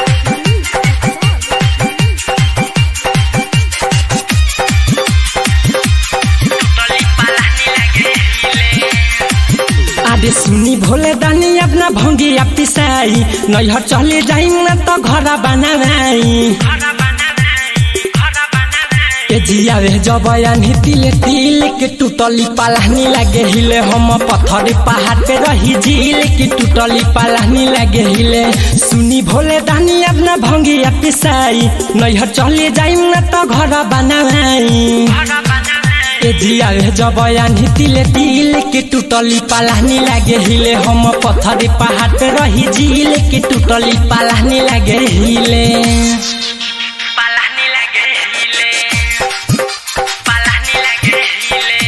आदे सुनी भोले दानी अपना भंगी पिसाई नैहर चले जाई न तो घर बनाई ए जिया रे जबयानी तिले तिल के टूटली पालानी लागे हिले हम पत्थर पहाड़ पे रही झील के टूटली पालानी लागे हिले सुनी भोले दानी अपना भंगी पिसाई नैहर चले जाई न तो घर बनाई ए जिया रे जबयानी तिले तिल के टूटली पालानी लागे हिले हम पत्थर पहाड़ पे रही झील के टूटली पालानी लागे हिले पालानी लागे हिले पालानी लागे हिले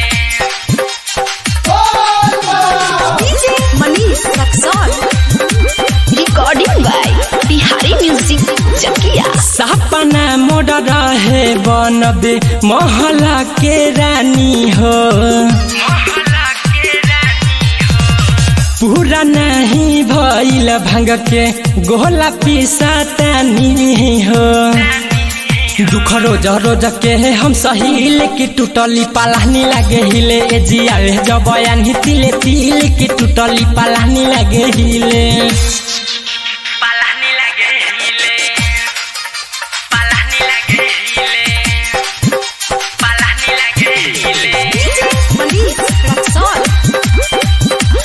DJ Manish Raksol. Recording by Bihari Music Chakia. सपना मोड़ रहे बनबे महला के रानी हो मोहल्ला के रानी पूरा नहीं भइल भांग के गोला पिसातानी हो दुख रोज रोज के हम सहील की टूटली पालानी लागे हिले ए जिया रे जबयान तिले तिल की टूटली पालानी लागे हिले पालानी लागे हिले पालानी लागे हिले पालानी लागे हिले DJ Manish Raksol.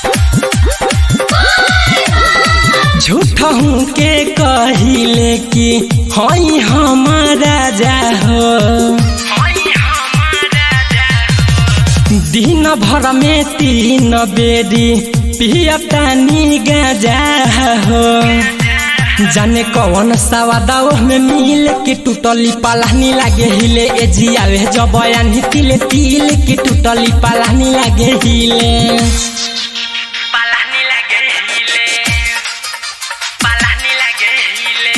झूठ हूँ के कहिले कि हई हमारा जा हो होई हमारा जा दिन भर में तीन बेरी पियतानी गाजा हो जाने कौन सवादाओ में मिल के टूटली पालानी लागे हिले ए जिया रे जबयान तिले तिल के टूटली पालानी लागे हिले पालानी लागे हिले पालानी लागे हिले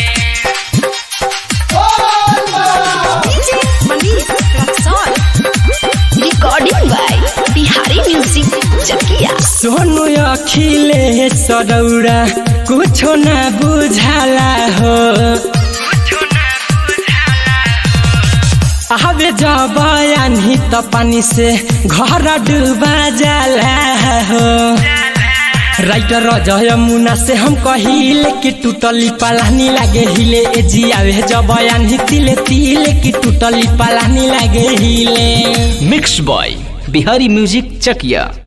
DJ Manish Raksol. Recording by Bihari Music Chakia. Sonu अखिले सरौरा कुछो न बुझाला हो कुछो ना बुझाला आवे जबयानी त पानी से घर डूबा जाला हो राइटर जय मुना से हम कहिले कि टूटली पालानी लागे हिले ए जिया रे जबयानी तिले तिले कि टूटली पालानी लागे हिले mix by Bihari music Chakiya